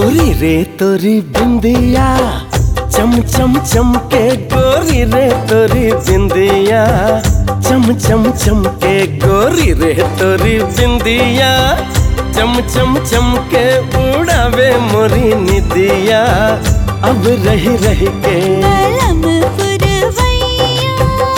गोरी रे तोरी बिंदिया चम चम चम के गोरी रे तोरी बिंदिया चम चम चम के गोरी रे तोरी बिंदिया चम चम चम के उड़ावे मोरी निदिया अब रही रही के कलम पुरवैया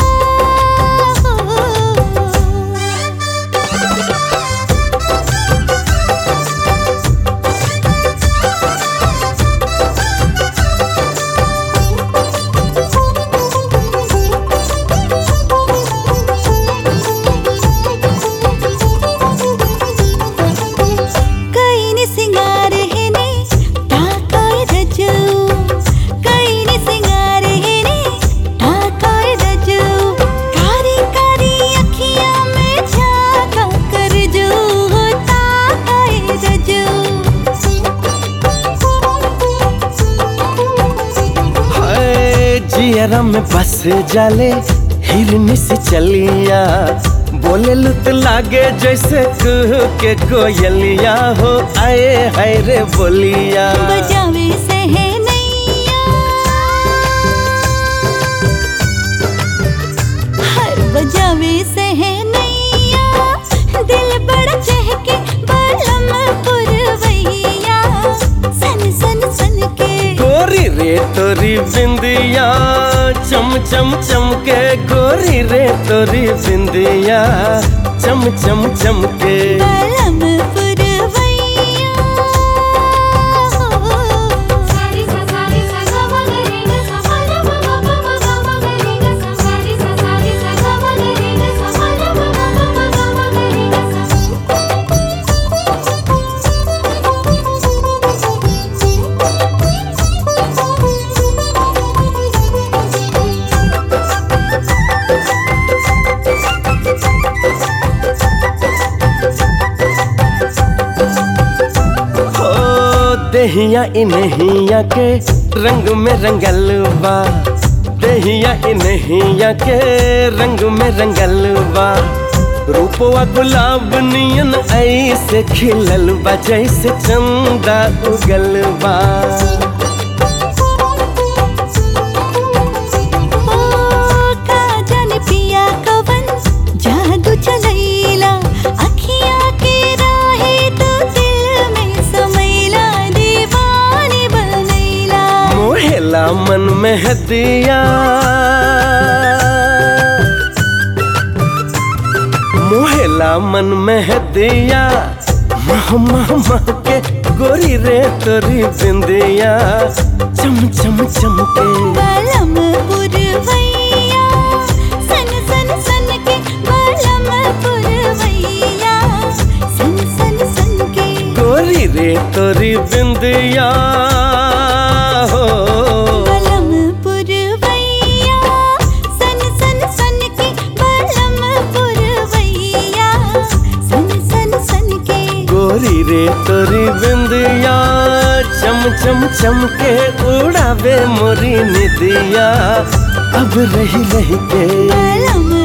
ಕೈನಿ ಸಿಂಗಾರ ಹೆನೆ ಟಾಕಾಯ ರಜು ಕೈನಿ ಸಿಂಗಾರ ಹೆನೆ ಟಾಕಾಯ रजू कारी कारी अखियां में झांका कर जो ताकाय रजू हाय जियरा में बस जाले हिरनी से चलिया बोले लुत लागे जैसे कुह के कोयलिया हो आए हाय रे बोलिया बजावे से है नैया हर बजावे से है नैया दिल बड़ा चहके बलम पुरवैया सन सन सन के गोरी रे तोरी बिंदिया चम चम चम के गोरी रे तोरी बिंदिया चम चम चम के बलम पुरवैया सारी सा सारी सा ग म ग रे ग सा म ल म ग म ग ग म ग रे ग सा सारी सा सारी सा ग म ग रे ग सा म ल म ग म ग ग म ग रे ग सा हो देहिया इनहिया के रंग में रंगल बा देहिया इनहिया के रंग में रंगल बा रूपवा गुलाब नियन ऐसे खिलल बा जैसे चंदा उगल बा ओ का जाने पिया कवन जादू चलैला अखियां के राहे तो दिल में समैला दीवानी बनैला मोहेला मन में हदिया मोहेला मन में हदिया मह मह मह के गोरी रे तोरी बिंदिया चम चम चम के बलम पुरवैया सन सन सन के बलम पुरवैया सन सन सन के गोरी रे तोरी बिंदिया हो बलम पुरवैया सन सन सन के बलम पुरवैया सन सन सन के गोरी रे तोरी बिंदिया चम चम चम के उड़ावे मोरी निदिया अब रही रही के बलम